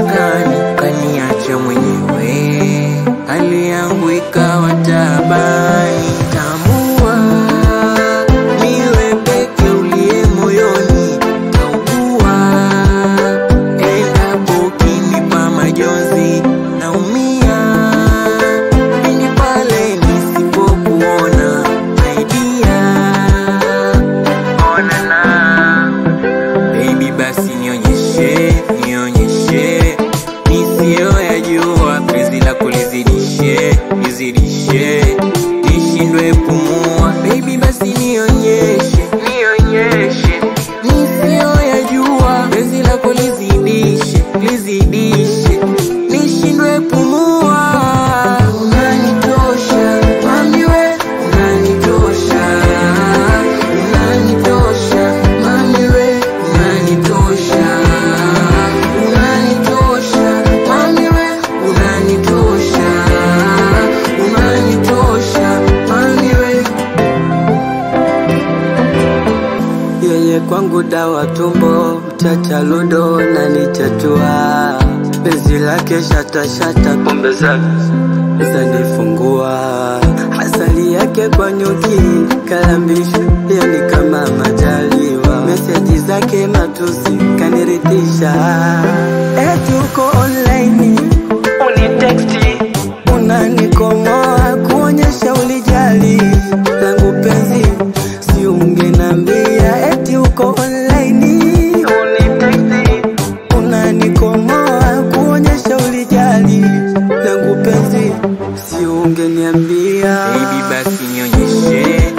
mashakani, kaniacha mwenyewe, hali yangu ikawa tabani. Tambua niwe peke uliye moyoni, kaugua endapo ukinipa majonzi, naumia pindi pale nisipokuona aidia onana Baby basi nionyeshe, nionyeshe nisiyoyajua, penzi lako lizidishe, lizidishe, nishindwe pumua. Baby basi nionyeshe, nionyeshe nisiyoyajua, penzi lako lizidishe, lizidishe, nishindwe pumua. Unanitosha mami we, unanitosha, unanitosha mami we, unanitosha, unanitosha mami we, unanitosha, unanitosha mami we. Yeye kwangu dawa tumbo, mchacha ludo na nichatua penzi lake shata shata, pombe zake zanifungua, asali yake kwa nyuki kalambisha, yani kama majaliwa, meseji zake matusi kaniridhisha, eti uko online uniteksti unanikomoa kuonyesha ulijali langu penzi, si ungenambia eti uko online uniteksti unanikomoa kuonyesha ulijali langu penzi, si ungeniambia Baby basi nionyeshe,